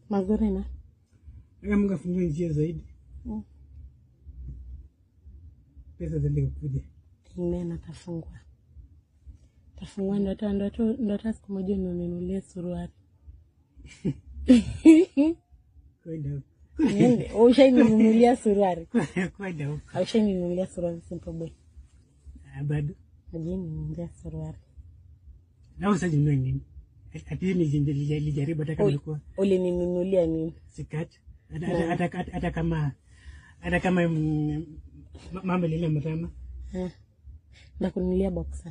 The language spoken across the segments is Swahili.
mazuri na Kama Mungu afungue njia zaidi. Mm. Pesa ziende kuja. Amen, atafungua tafungua, ndo hata ndo hata ndo hata siku moja uninunulie suruali Kwenda huko. Niende, ushaininunulia suruali Kwenda huko. aushaninunulia suruali simple boy Ah, Bado. ajininunulia suruali Na usaji mwe nini? Ati ni jinja lijaribu hata kama Uli- ilikuwa ulininunulia nini sikati. Hata hata- hata hata kama hata kama mm, ma- mama lile mtama. Eh, ndakununulia boksa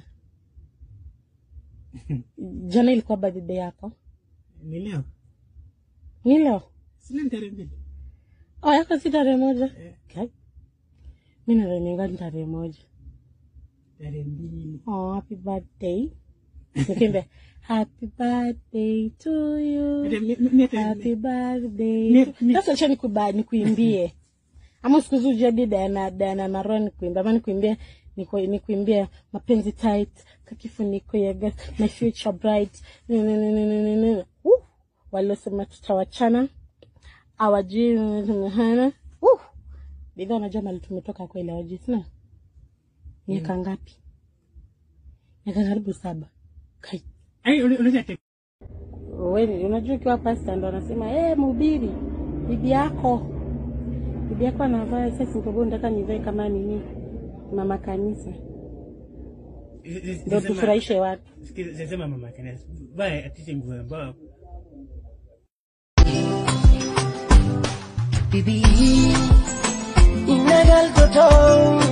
jana ilikuwa birthday yako Ni leo. ni leo Sina tarehe mbili. oh, yako si tarehe moja Eh. okay. mi nadhaniga ni tarehe moja Tarehe mbili. oh, happy birthday nikimbe happy birthday to you Hata mi- mi- mi hata- happy birthday Mi- to- mi- sasa acha nikuba nikuimbie ama siku hizi ujadi Diana Diana na Ron nikuimbia ama nikuimbie niku- nikuimbie mapenzi tight kakifuniko ya gas my future bright Ni- ni- ni- ni- ni- ni- ni. Uh, waliosema tutawachana awajui hana uh, bidhaa unajua mali tumetoka kweli awajui sina miaka ngapi miaka karibu saba kai Ai, ule- ule ate- wewe unajua ukiwa pasta ndo anasema eh mhubiri bibi yako bibi yako anavaa sasa ndio nataka nivae kama nini mama kanisa ndio Sema- tufurahishe watu sikiza- sema mama kanisa. Baya atishe nguo ambao Bibi, inagal toto